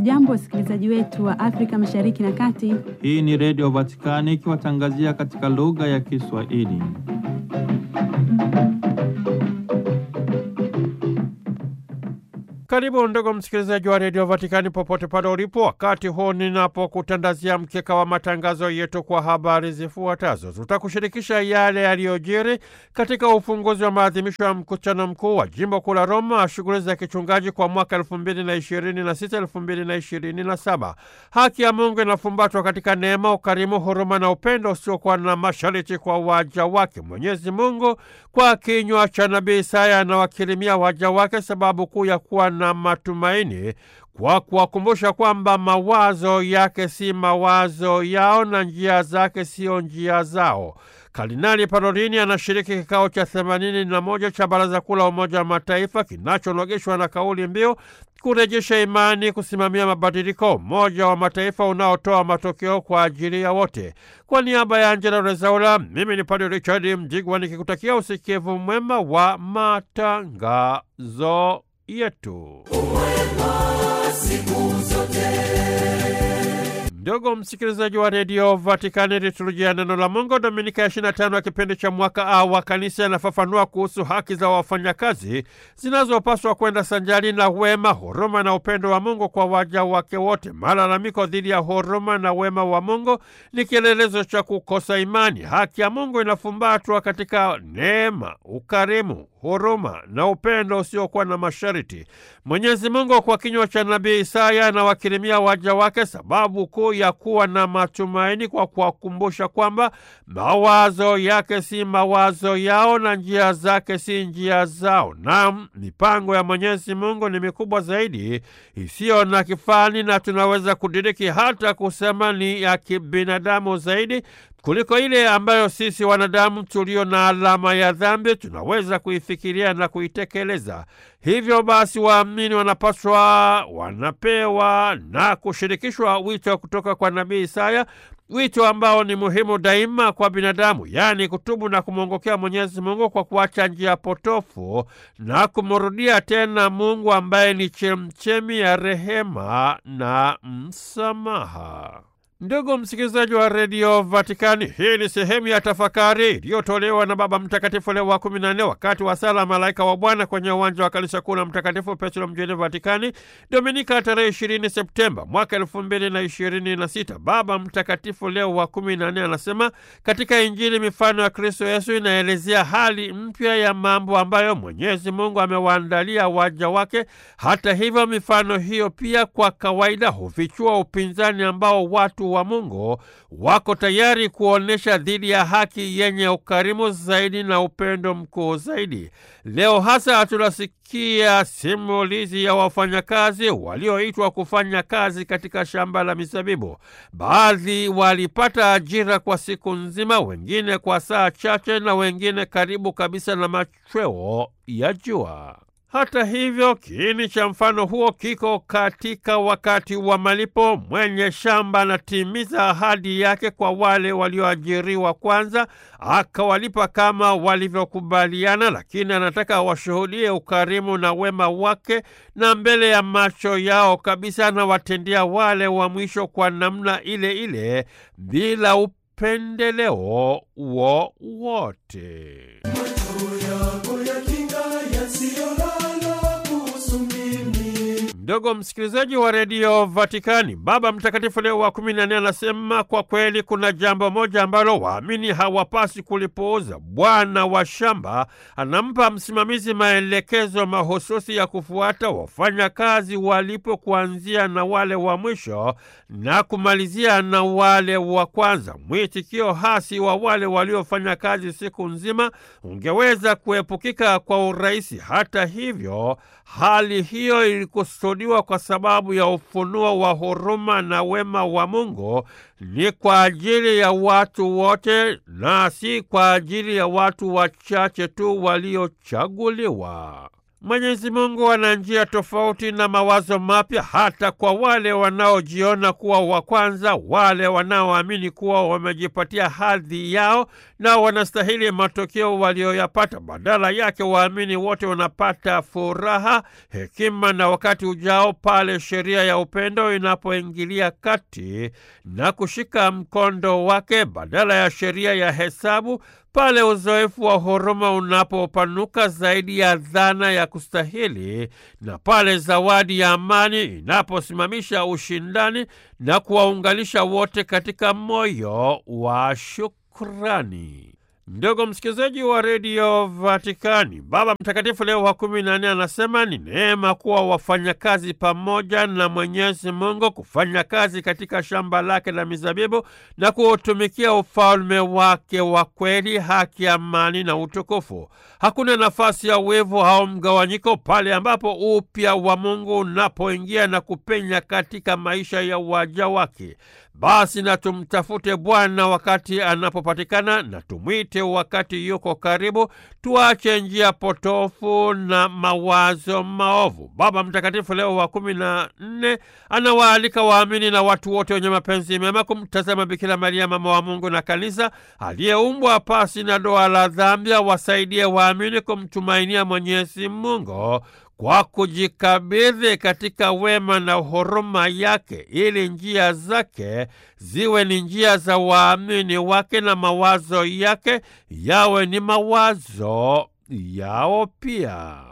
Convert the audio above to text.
Hamjambo, wasikilizaji wetu wa Afrika Mashariki na Kati. Hii ni Redio Vatikani ikiwatangazia katika lugha ya Kiswahili. Karibu ndugu msikilizaji wa redio Vatikani popote pale ulipo, wakati huu ninapokutandazia mkeka wa matangazo yetu kwa habari zifuatazo. Tutakushirikisha yale yaliyojiri katika ufunguzi wa maadhimisho ya mkutano mkuu wa jimbo kuu la Roma, shughuli za kichungaji kwa mwaka elfu mbili na ishirini na sita elfu mbili na ishirini na saba. Haki ya Mungu inafumbatwa katika neema, ukarimu, huruma na upendo usiokuwa na masharti kwa waja wake. Mwenyezi Mungu kwa kinywa cha nabii Isaya anawakirimia waja wake sababu kuu ya kuwa na matumaini kwa kuwakumbusha kwamba mawazo yake si mawazo yao na njia zake siyo njia zao. Kardinali Parolini anashiriki kikao cha themanini na moja cha Baraza Kuu la Umoja wa Mataifa kinachonogeshwa na kauli mbiu kurejesha imani, kusimamia mabadiliko, Umoja wa Mataifa unaotoa matokeo kwa ajili ya wote. Kwa niaba ya Angela Rezaula, mimi ni Padre Richard Mjigwa nikikutakia usikivu mwema wa matangazo yetu. Ndugu msikilizaji wa redio Vatikani, liturujia neno la Mungu Dominika ya 25 ya kipindi cha mwaka A wa kanisa inafafanua kuhusu haki za wafanyakazi zinazopaswa kwenda sanjari na wema, huruma na upendo wa Mungu kwa waja wake wote. Malalamiko dhidi ya huruma na wema wa Mungu ni kielelezo cha kukosa imani. Haki ya Mungu inafumbatwa katika neema, ukarimu, huruma na upendo usiokuwa na masharti. Mwenyezi Mungu kwa kinywa cha nabii Isaya anawakirimia waja wake sababu kuu ya kuwa na matumaini kwa kuwakumbusha kwamba mawazo yake si mawazo yao na njia zake si njia zao. Naam, mipango ya Mwenyezi Mungu ni mikubwa zaidi, isiyo na kifani, na tunaweza kudiriki hata kusema ni ya kibinadamu zaidi kuliko ile ambayo sisi wanadamu tulio na alama ya dhambi tunaweza kuifikiria na kuitekeleza. Hivyo basi, waamini wanapaswa, wanapewa na kushirikishwa wito kutoka kwa nabii Isaya, wito ambao ni muhimu daima kwa binadamu, yaani kutubu na kumwongokea Mwenyezi Mungu kwa kuacha njia potofu na kumrudia tena Mungu ambaye ni chemchemi ya rehema na msamaha. Ndugu msikilizaji wa redio Vatikani, hii ni sehemu ya tafakari iliyotolewa na Baba Mtakatifu Leo wa kumi na nne wakati wa sala Malaika wa Bwana kwenye uwanja wa kanisa kuu la Mtakatifu Petro mjini Vatikani, Dominika tarehe ishirini Septemba mwaka elfu mbili na ishirini na sita. Baba Mtakatifu Leo wa kumi na nne anasema katika Injili mifano ya Kristo Yesu inaelezea hali mpya ya mambo ambayo Mwenyezi Mungu amewaandalia waja wake. Hata hivyo, mifano hiyo pia kwa kawaida hufichua upinzani ambao watu wa Mungu wako tayari kuonyesha dhidi ya haki yenye ukarimu zaidi na upendo mkuu zaidi. Leo hasa tunasikia simulizi ya wafanyakazi walioitwa kufanya kazi katika shamba la mizabibu. Baadhi walipata ajira kwa siku nzima, wengine kwa saa chache, na wengine karibu kabisa na machweo ya jua. Hata hivyo, kiini cha mfano huo kiko katika wakati wa malipo. Mwenye shamba anatimiza ahadi yake kwa wale walioajiriwa kwanza, akawalipa kama walivyokubaliana, lakini anataka washuhudie ukarimu na wema wake, na mbele ya macho yao kabisa anawatendia wale wa mwisho kwa namna ile ile, bila upendeleo wowote. Ndugu msikilizaji wa redio Vatikani, Baba Mtakatifu Leo wa kumi na nne anasema kwa kweli kuna jambo moja ambalo waamini hawapasi kulipuuza. Bwana wa shamba anampa msimamizi maelekezo mahususi ya kufuata wafanya kazi walipo, kuanzia na wale wa mwisho na kumalizia na wale wa kwanza. Mwitikio hasi wa wale waliofanya kazi siku nzima ungeweza kuepukika kwa urahisi. Hata hivyo, hali hiyo ilikusudiwa kwa sababu ya ufunuo wa huruma na wema wa Mungu ni kwa ajili ya watu wote na si kwa ajili ya watu wachache tu waliochaguliwa. Mwenyezi Mungu ana njia tofauti na mawazo mapya hata kwa wale wanaojiona kuwa wa kwanza, wale wanaoamini kuwa wamejipatia hadhi yao na wanastahili matokeo walioyapata. Badala yake, waamini wote wanapata furaha, hekima na wakati ujao pale sheria ya upendo inapoingilia kati na kushika mkondo wake badala ya sheria ya hesabu pale uzoefu wa huruma unapopanuka zaidi ya dhana ya kustahili na pale zawadi ya amani inaposimamisha ushindani na kuwaunganisha wote katika moyo wa shukrani. Ndugu msikilizaji wa redio Vatikani, Baba Mtakatifu Leo wa kumi na nne anasema ni neema kuwa wafanyakazi pamoja na Mwenyezi Mungu, kufanya kazi katika shamba lake la mizabibu na kuutumikia ufalme wake wa kweli, haki, amani na utukufu. Hakuna nafasi ya wivu au mgawanyiko pale ambapo upya wa Mungu unapoingia na kupenya katika maisha ya waja wake. Basi na tumtafute Bwana wakati anapopatikana, na tumwite wakati yuko karibu. Tuache njia potofu na mawazo maovu. Baba Mtakatifu Leo wa kumi na nne anawaalika waamini na watu wote wenye mapenzi mema kumtazama Bikira Maria, mama wa Mungu na Kanisa, aliyeumbwa pasi na doa la dhambi, wasaidie waamini kumtumainia Mwenyezi Mungu kwa kujikabidhi katika wema na huruma yake, ili njia zake ziwe ni njia za waamini wake na mawazo yake yawe ni mawazo yao pia.